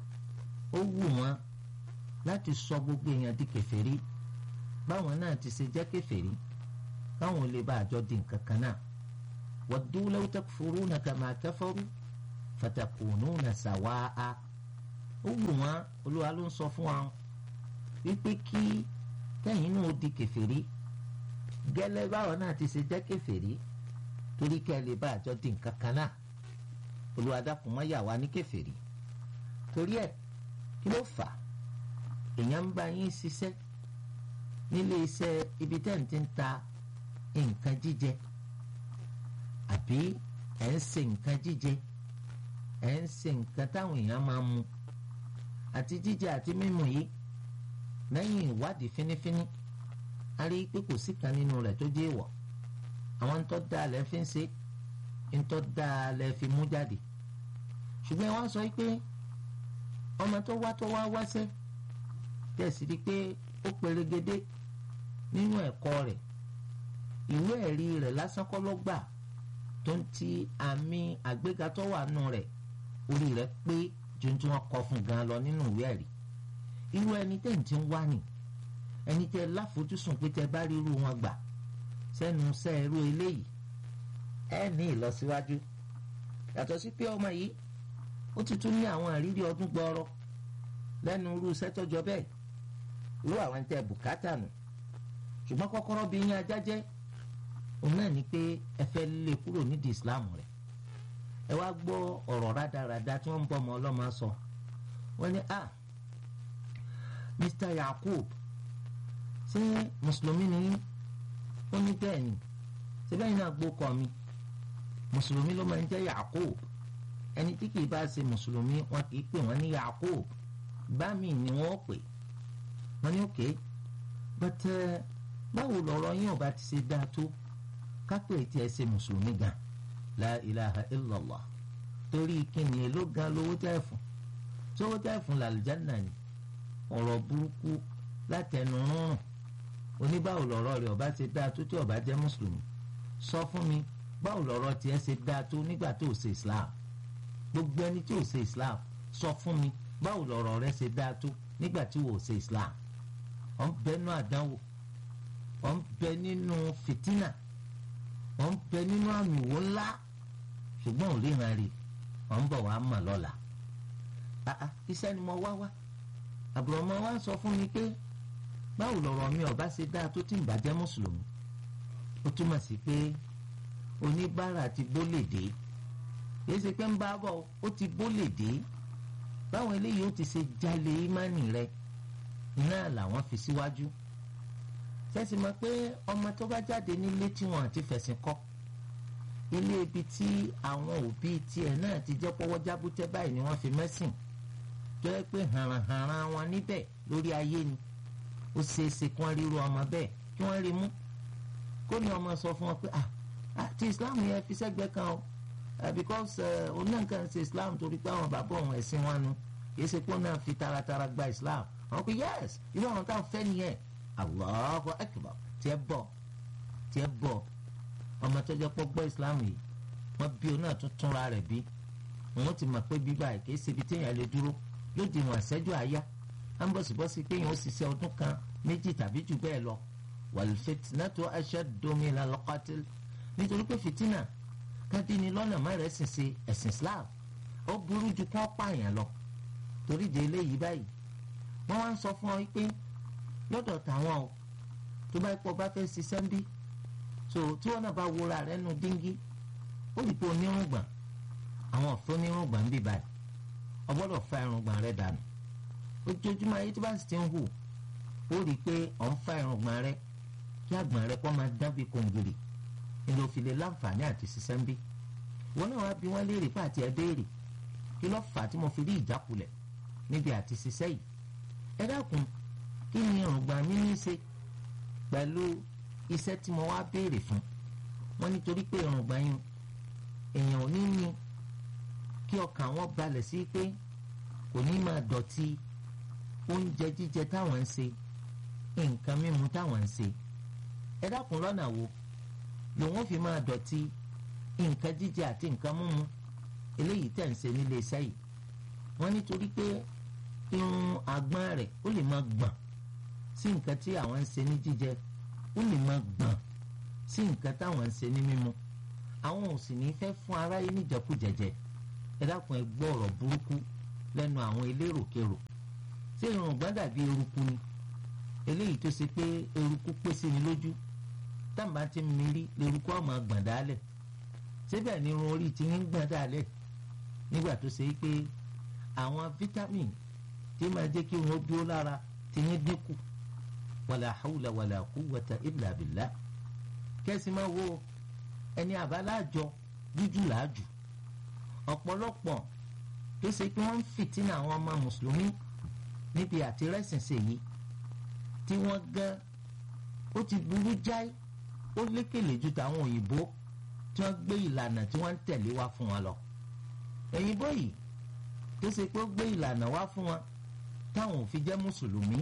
ó wù wọ́n láti sọ gbogbo èèyàn di kèfèrí báwọn náà ti ṣe jẹ́ kèfèrí káwọn ò lè bá àjọ di nǹkan kan náà waddu law takfuruna kama kafaru fatakununa sawaa ó wù wọ́n olúwa ló ń sọ fún wa wípé kí kẹ́yìn náà ó di kèfèrí gẹ́lẹ́ báwọn náà ti ṣe jẹ́ kèfèrí torí kẹ́ ẹ lè bá àjọ di nǹkan kan náà olúwa dákun má yà wá ní kèfèrí torí ẹ̀ kí ló fà á èèyàn ń bá yín ṣiṣẹ́ nílé iṣẹ́ ibi tẹ́ ń ti ń ta nǹkan jíjẹ àbí ẹ̀ ń ṣe nǹkan jíjẹ ẹ̀ ń ṣe nǹkan táwọn èèyàn máa mu àti jíjẹ àti mímu yìí lẹ́yìn ìwádìí fínífíní a rí i pé kò sí kan nínú rẹ̀ tó jẹ́ ìwọ̀ àwọn ń tọ́ da alẹ́ fi ń ṣe ń tọ́ da alẹ́ fi mú jáde ṣùgbọ́n wọ́n sọ pé ọmọ tó wá tó wá wáṣẹ́ tẹ̀sí rí i pé ó perégedé nínú ẹ̀kọ́ rẹ̀ ìwé ẹ̀rí rẹ̀ lásán kọ́ ló gbà tó ń ti àmì àgbéga tó wà nù rẹ̀ orí rẹ̀ pé ju tí wọ́n kọ fún gan lọ nínú ìwé ẹ̀rí irú ẹni tẹ́ ń ti ń wá nì ẹni tẹ́ láfojúsùn pé tẹ́ bá rí irú wọn gbà sẹ́nu sẹ́ irú eléyìí ẹ ní ìlọsíwájú yàtọ̀ sí pé ọmọ yìí ó ti tún ní àwọn àrírí ọdún gbọọrọ lẹ́nu irú iṣẹ́ tọ́jọ́ bẹ́ẹ̀ irú àwọn tẹ́ bùkátà nù ṣùgbọ́n kọ́kọ́rọ́ bí yín ajá jẹ́ òun náà ní pé ẹ fẹ́ lé kúrò nídìí Islam rẹ̀ ẹ wá gbọ́ ọ̀rọ̀ rádaràda tí wọ́n ń bọ́ ọmọ ọlọ́mọ sọ wọ́n ní ah Mr. Yakub ṣé mùsùlùmí ni yín ó ní bẹ́ẹ̀ ni síbẹ̀ yìí náà gbókọ̀ mi mùsùlùmí ló máa ń jẹ́ Yakub ẹni tí kìí bá ṣe mùsùlùmí wọn kìí pè wọ́n ní Yakub bá mi ni wọ́n pè wọ́n ní òkè bàtẹ́ báwo lọ̀rọ̀ yín ọba ti ṣe dáa tó kápẹ́ tí ẹ ṣe mùsùlùmí gan la ilaha illallah torí kíni èló gan lówó tẹ́ fún sówó tẹ́ fún làlùjáná ni ọ̀rọ̀ burúkú látẹnu rúnrún oníbàwò lọ̀rọ̀ rẹ̀ ọba ṣe dáa tó tí ọba jẹ́ mùsùlùmí sọ fún mi báwo lọ̀rọ̀ tiẹ̀ ṣe dáa tó nígbà tó ṣe islam gbogbo ẹni tí ò ṣe islam sọ fún mi báwo lọ̀rọ̀ rẹ̀ ṣe dáa tó nígbà tí wò ṣe islam ọ̀ ń bẹ nínú àdánwò ọ̀ ń bẹ nínú fìtínà ọ̀ ń bẹ nínú àmì wò ńlá ṣùgbọ́n ò ríran rí ọ̀ ń bọ̀ wá mọ̀ lọ́la iṣẹ́ ni mo wá wá àbúrò ọmọ wa ń sọ fún mi pé báwo lọ̀rọ̀ mi ọba ṣe dáa tó ti ń bàjẹ́ mùsùlùmí ó túmọ̀ sí pé oníbàárà ti bólè dé kìí ṣe pé ń bá bọ̀ ó ti bólè dé báwọn eléyìí ó ti ṣe jalè ìmánì rẹ iná làwọn fi síwájú sẹ́sì mọ̀ pé ọmọ tó bá jáde nílé tí wọ́n àti fẹ̀sìn kọ́ ilé ibi tí àwọn òbí tiẹ̀ náà ti jẹ́ pọ́wọ́ jábútẹ́ báyìí ni wọ́n fi mẹ́sìn tó yẹ pé hàràhàrà wọn níbẹ̀ lórí ayé ni ó ṣeé ṣe kí wọ́n ríru ọmọ bẹ́ẹ̀ kí wọ́n rí mú kó ní ọmọ sọ fún wọn pé ah àti Islam yẹn fi sẹ́gbẹ́ kan o because òun náà kàn ṣe Islam torí pé àwọn bàbá òun ẹ̀sìn wọn nu kì í ṣe pé òun náà fi taratara gba Islam àwọn pé yes irú àwọn táwọn fẹ́ nìyẹn Allahu Akbar tiẹ̀ bọ̀ tiẹ̀ bọ̀ ọmọ tó jẹ́ pọ́ gbọ́ Islam yìí wọ́n bí òun náà tún túnra rẹ̀ bí òun ti mọ̀ pé bíbá ẹ̀ kì í ṣe ibi téèyàn lè dúró lóde ìwọ̀n àṣẹ́jú àyá á ń bọ̀sibọ́sí pé èèyàn ó ṣiṣẹ́ ọdún kan méjì tàbí jù bẹ́ẹ̀ lọ wal fitnatu ashaddu minal qatl nítorí pé fìtínà kádìní lọ́nà má rẹ̀ sìn ṣe ẹ̀sìn Islam ó burú ju kí wọ́n pààyàn lọ torí de eléyìí báyìí wọ́n wá ń sọ fún ọ pé lọ́dọ̀ tàwọn o tó bá pọ̀ bá fẹ́ ṣiṣẹ́ ń bí so tí wọ́n náà bá wúra rẹ̀ nù díngí ó lè pé onírùngbọ̀n àwọn ọ̀fẹ́ onírùngbọ̀n ń bì báyìí o gbọ́dọ̀ fa irùngbọ̀n rẹ̀ dànù ojoojúmọ́ ayé tí bá sì ti ń hù ó rí i pé ọ̀ ń fa irùngbọ̀n rẹ̀ kí àgbọ̀n rẹ̀ kọ́ máa dán bí kòǹgìrì nílò òfin lè láǹfààní àti ṣiṣẹ́ ń bí wọn náà wá bí wọ́n léèrè pé àti ẹ béèrè kí ló fà á tí mo fi rí ìjákulẹ̀ níbi àti ṣiṣẹ́ yìí ẹ dákun kí ni irùngbọ̀n mi ní í ṣe pẹ̀lú iṣẹ́ tí mo wá béèrè fún wọn nítorí pé irùngbọ̀n yín èèyàn ò ní ní kí ọkàn wọn balẹ̀ sí pé kò ní máa dọ̀tí oúnjẹ jíjẹ táwọn ń ṣe nǹkan mímu táwọn ń ṣe ẹ dákun lọ́nà wo lòun fi máa dọ̀tí nǹkan jíjẹ àti nǹkan mímu eléyìí tẹ̀ ń ṣe nílé iṣẹ́ yìí wọ́n nítorí pé irun àgbọ̀n rẹ̀ ó lè máa gbọ̀n sí nǹkan tí àwọn ń ṣe ní jíjẹ ó lè máa gbọ̀n sí nǹkan táwọn ń ṣe ní mímu àwọn ò sì ní fẹ́ fún aráyé níjẹkújẹjẹ ẹ dákun ẹ gbọ́ ọ̀rọ̀ burúkú lẹ́nu àwọn eléròkèrò ṣé irun ọ̀gbọ́n dàbí eruku ni eléyìí tó ṣe pé eruku pèsè ní lójú táǹbà ti ń mirí lèrúkọ ọmọ gbọ̀n dálẹ̀ síbẹ̀ ni irun orí ti ń gbọ̀n dálẹ̀ nígbà tó ṣe pé àwọn vitamin tí máa jẹ́ kí wọ́n dúró lára ti ń dínkù wàlà hawla wàlà quwwata illa billah kẹ́sì máa wo ẹni àbáláàjọ jújù làájù ọ̀pọ̀lọpọ̀ tó ṣe pé wọ́n ń fìtínà àwọn ọmọ mùsùlùmí níbi àtirẹ́sìnsè yìí tí wọ́n gan ó ti burú jáì ó lékèlè ju tàwọn òyìnbó tí wọ́n gbé ìlànà tí wọ́n ń tẹ̀lé wá fún wọn lọ. òyìnbó yìí tó ṣe pé ó gbé ìlànà wá fún wọn táwọn ò fi jẹ́ mùsùlùmí.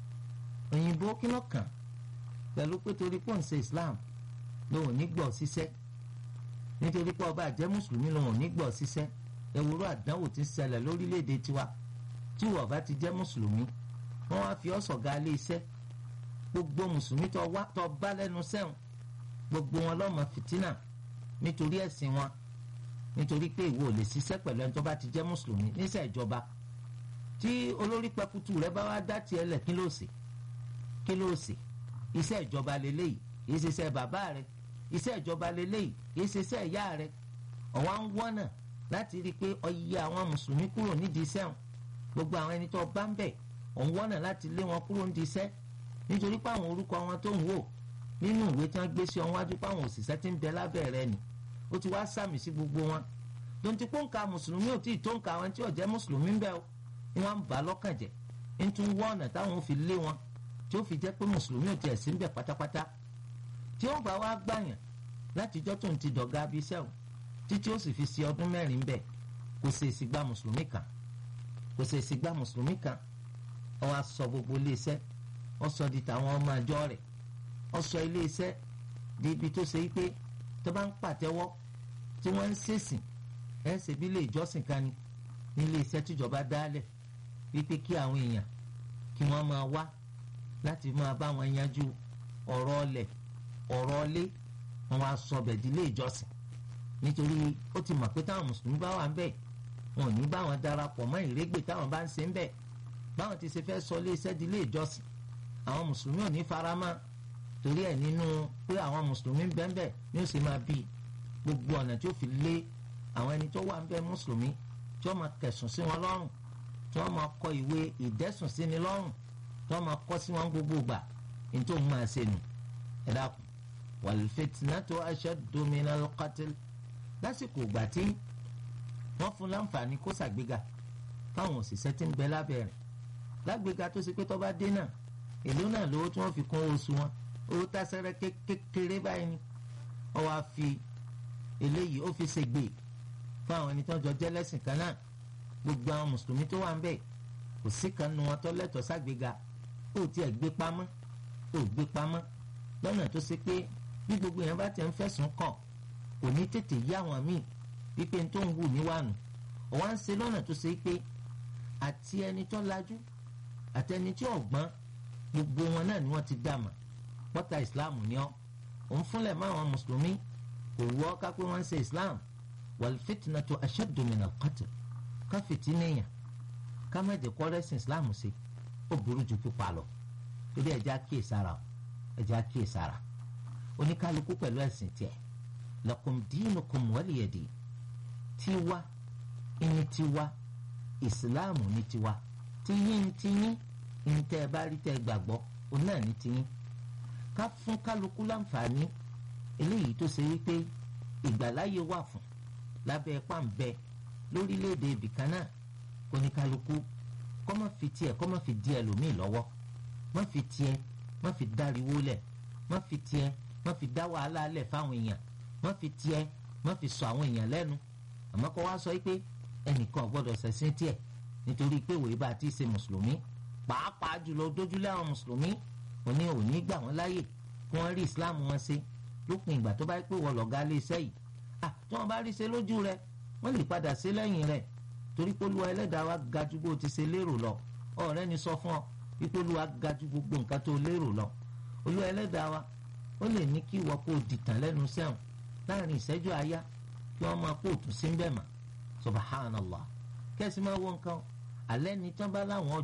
òyìnbó kí ló kàn pẹ̀lú pé torí pọ̀ ń ṣe Islam lòun ò ní gbọ́ síṣẹ́ nítorí pé ọba àjẹ́ mùsùlùmí lòun ò ní gbọ́ síṣẹ́ ewúro àdánwò ti ṣẹlẹ̀ lórílẹ̀‐èdè tiwa tí wọ́n bá ti jẹ́ mùsùlùmí wọ́n wá fi ọ́ sọ̀gá ilé iṣẹ́ gbogbo mùsùlùmí tó wá tó bá lẹ́nu sẹ́wọ̀n gbogbo wọn lọ́mọ fìtínà nítorí ẹ̀sìn wọn nítorí pé ìwọ ò lè ṣiṣẹ́ pẹ̀lú ẹni tó bá ti jẹ́ mùsùlùmí níṣẹ́ ìjọba tí olórí pẹkutu rẹ bá wá dá tiẹ̀ lẹ̀ kí ló ṣe kí ló ṣe iṣẹ́ ìjọba lélẹ́yìí kìí ṣe iṣẹ́ bàbá rẹ iṣẹ́ ìjọba lélẹ́yìí kìí ṣe iṣẹ́ ìyá rẹ ọ̀wá ń wọ́nà láti rí i pé ọyẹ àwọn mùsùlùmí kúrò nídìí iṣẹ́ wọn gbogbo àwọn ẹni tó bá ń bẹ̀ òun wọ́nà láti lé wọn kúrò nídìí iṣẹ́ nítorí pé àwọn orúkọ wọn tó ń wò nínú ìwé tí wọ́n gbé sí ọwọ́ wájú pé àwọn òṣìṣẹ́ tí ń bẹ lábẹ́ rẹ̀ ni ó ti wá sàmì sí gbogbo wọn donti pé nǹka mùsùlùmí ò tí ì tó nǹka àwọn tí ò jẹ́ mùsùlùmí ń bẹ o ni wọ́n ń bà lọ́kàn jẹ́ ń tún wọ́ ọ̀nà táwọn ò fi lé wọn tí ó fi jẹ́ pé mùsùlùmí ò tiẹ̀ sí ń bẹ pátápátá tí ó bá wá gbàyàn látijọ́ tó ń ti dọ̀gá abiṣẹ́ o títí ó sì fi ṣe ọdún mẹ́rin bẹ́ẹ̀ kò ṣe èsì gba mùsùlùmí kan kò ṣe èsì gba mùsùlùmí kan ó wá sọ gbogbo iléeṣẹ́ ó sọ di tàwọn ọmọ àjọ rẹ̀ ó sọ iléeṣẹ́ di ibi tó ṣe pé tó bá ń pàtẹ́wọ́ tí wọ́n ń ṣèsìn ẹ̀ ṣe bí ilé ìjọsìn kan ni ní iléeṣẹ́ tíjọba dálẹ̀ wípé kí àwọn èèyàn kí wọ́n máa wá láti máa bá wọn yanjú ọ̀rọ̀ ọlẹ̀ ọ̀rọ̀ ọlé wọn wá sọ bẹ̀ di ilé ìjọsìn nítorí ó ti mọ̀ pé táwọn mùsùlùmí bá wà ń bẹ̀ wọn ò ní bá wọn darapọ̀ mọ́ ìrégbè táwọn bá ń ṣe ń bẹ̀ báwọn ti ṣe fẹ́ sọ ilé iṣẹ́ di ilé ìjọsìn àwọn mùsùlùmí ò ní faramọ́ torí ẹ̀ nínú pé àwọn mùsùlùmí ń bẹ́ẹ̀ ní ó sì máa bí gbogbo ọ̀nà tí ó fi lé àwọn ẹni tó wà ń bẹ mùsùlùmí tí wọ́n máa kẹ̀sùn sí wọn lọ́rùn tí wọ́n máa kọ ìwé ìdẹ́sùn sí ni lọ́rùn tí wọ́n máa kọ́ sí wọn gbogbo gbà ní tó ń máa ṣe nù ẹ dákun wal fitnatu ashaddu minal qatl lásìkò ìgbà tí wọ́n fún láǹfààní kó ṣàgbéga fáwọn òṣìṣẹ́ tí ń bẹ lábẹ́ rẹ̀ lágbéga tó ṣe pé tó bá dé náà èló náà lówó tí wọ́n fi kún oṣù wọn owó tásẹ́rẹ́ kékeré báyìí ni wọ́n wá fi eléyìí ó fi ṣègbè fún àwọn ẹni tó ń jọ jẹ́ lẹ́sìn kan náà gbogbo àwọn mùsùlùmí tó wà ń bẹ̀ kò sí kan nu wọn tó lẹ́tọ̀ọ́ ságbéga ó tiẹ̀ gbé pamọ́ ó gbé pamọ́ lọ́nà tó ṣe pé bí gbogbo yẹn bá tẹ̀ ń fẹ̀sùn kàn kò ní tètè yá àwọn míì wípé tó ń wù níwànú ọ̀wá ń ṣe lọ́nà tó ṣe pé àti ẹni tó lajú àti ẹni tí ọ̀gbọ́n gbogbo wọn náà ni wọ́n ti dàmà pọ́tà ìsìláàmù ni ọ́ òun fúnlẹ̀ mọ́ àwọn mùsùlùmí kò wọ́ ká pé wọ́n ń ṣe islam wal fitnatu ashaddu minal qatl ká fìtínìyàn ká má jẹ́ kọ́ rẹ́sìn islam ṣe ó burú ju pípa lọ torí ẹ̀jẹ̀ àkíyèsára ẹ̀jẹ̀ àkíyèsára oníkálukú pẹ̀lú ẹ̀sìn tiẹ̀ lakum dinukum waliya din tiwa ìní tiwa ìsìláàmù ní tiwa tiyín tiyín ní tẹ́ ẹ bá rí tẹ́ ẹ gbàgbọ́ òun náà ní tiyín ká fún kálukú láǹfààní eléyìí tó ṣe wípé ìgbàláyé wà fún lábẹ́ pàǹbẹ lórílẹ̀‐èdè ibìkan náà kó ní kálukú kọ́ má fi tiẹ̀ kọ́ má fi di ẹlòmíì lọ́wọ́ má fi tiẹ̀ má fi dáriwó lẹ̀ má fi tiẹ̀ má fi dá wàhálà lẹ̀ fáwọn èèyàn má fi tiẹ̀ má fi sọ àwọn èèyàn lẹ́nu àmọ́ kọ́ wá sọ pé ẹnìkan ò gbọ́dọ̀ ṣẹ̀sìn tiẹ̀ nítorí pé wòye bá ti ṣe mùsùlùmí pàápàá jùlọ dójúlé àwọn mùsùlùmí òní òní gbà wọ́n láàyè kí wọ́n rí islam wọn ṣe lópin ìgbà tó bá pé wọ́n lọ̀gá lé iṣẹ́ yìí à tí wọ́n bá rí ṣe lójú rẹ̀ wọ́n lè padà ṣe lẹ́yìn rẹ̀ torí pé olúwa ẹlẹ́dàá wa ga ju bó ti ṣe lérò lọ ọ̀rẹ́ ni sọ fún ọ wípé olúwa ga ju gbogbo nǹkan tó lérò lọ olúwa ẹlẹ́dàá wa ó lè ní kí ìwọ kó o dìtàn lẹ́nu sẹ́wọ̀n láàrin ìṣẹ́jú àáyá kí wọ́n máa kó òtún sí ń bẹ̀ mà subhanallah kẹ́sì máa wọ nǹkan alẹ́ ni tí wọ́n bá láwọn